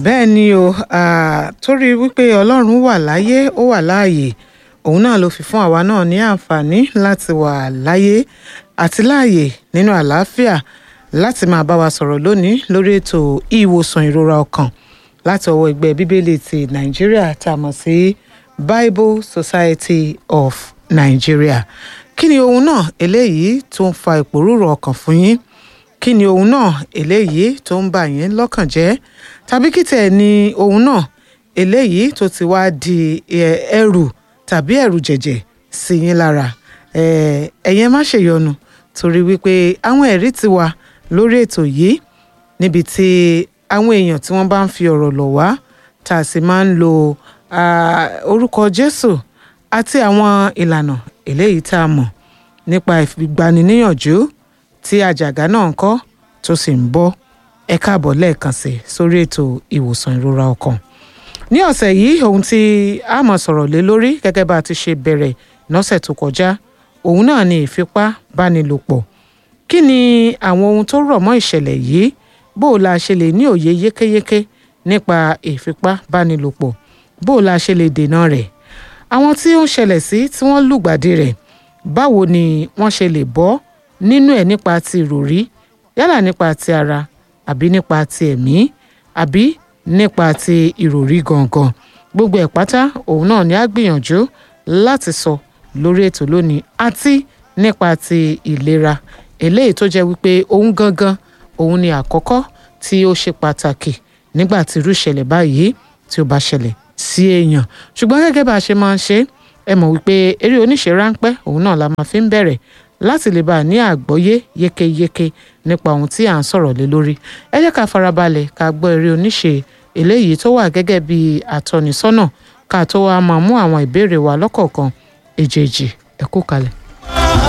bẹ́ẹ̀ ni o ah, torí wípé ọlọ́run wà láyé ó wà láàyè òun náà ló fi fún àwa náà ní àǹfààní láti wà láyé àti láàyè nínú àlàáfíà láti máa bá wa sọ̀rọ̀ lónìí lórí ètò ìwòsàn ìrora ọkàn láti ọwọ́ ẹgbẹ́ bíbélì ti nàìjíríà tá a mọ̀ sí Bible Society of Nigeria kí ni ohun náà eléyìí tó ń fa ìpòrúurú ọkàn fún yín kí ni ohun náà eléyìí tó ń bà yín lọ́kàn jẹ́ tàbí kí tẹ̀ ni ohun náà eléyìí tó ti wá di ẹ, ẹrù tàbí ẹrù jẹ̀jẹ̀ sí yín lára ẹ, ẹ̀yin ẹ má ṣèyọnu torí wípé àwọn ẹ̀rí ti wà lórí ètò yìí níbi tí àwọn èèyàn tí wọ́n bá ń fi ọ̀rọ̀ lọ̀ wá tá a sì máa ń lo ah, orúkọ Jésù àti àwọn ìlànà eléyìí tá a mọ̀ nípa ìgbaniníyànjú tí àjàgà náà ń kọ́ tó sì ń bọ́ ẹ káàbọ̀ lẹ́ẹ̀kan sí sórí ètò ìwòsàn ìrora ọkàn ní ọ̀sẹ̀ yìí ohun tí a máa sọ̀rọ̀ lé lórí gẹ́gẹ́ bá a ti ṣe bẹ̀rẹ̀ lọ́sẹ̀ tó kọjá òun náà ni ìfipábánilòpọ̀ kí ni àwọn ohun tó rọ̀ mọ́ ìṣẹ̀lẹ̀ yìí bó o la ṣe lè ní òye yékéyéké nípa ìfipábánilòpọ̀ bó o la ṣe lè dènà rẹ̀ àwọn tí ó ń ṣẹlẹ̀ sí tí wọ́n lùgbàdì rẹ̀ báwo ni wọ́n ṣe lè bọ́ nínú ẹ̀ nípa ti ìròrí yálà nípa ti ara àbí nípa ti ẹ̀mí àbí nípa ti ìròrí gangan gbogbo ẹ̀ pátá òun náà ni a gbìyànjú láti sọ lórí ètò lónìí àti nípa ti ìlera eléyìí tó jẹ́ wípé òun gangan òun ni àkọ́kọ́ tí ó ṣe pàtàkì nígbà tí irú ìṣẹ̀lẹ̀ báyìí tí ó bá ṣẹlẹ̀ sí èèyàn ṣùgbọ́n gẹ́gẹ́ bá a ṣe máa ń ṣe ẹ mọ̀ wípé eré oníṣe ráńpẹ́ òun náà la máa fi ń bẹ̀rẹ̀ láti lè bá a ní àgbọ́yé yékéyéké nípa ohun tí à ń sọ̀rọ̀ lé lórí ẹ jẹ́ ká farabalẹ̀ ká gbọ́ eré oníṣe eléyìí tó wà gẹ́gẹ́ bí àtọ́nisọ́nà ká tó wá máa mú àwọn ìbéèrè wa lọ́kọ̀ọ̀kan èjèèjì ẹ kú kalẹ̀.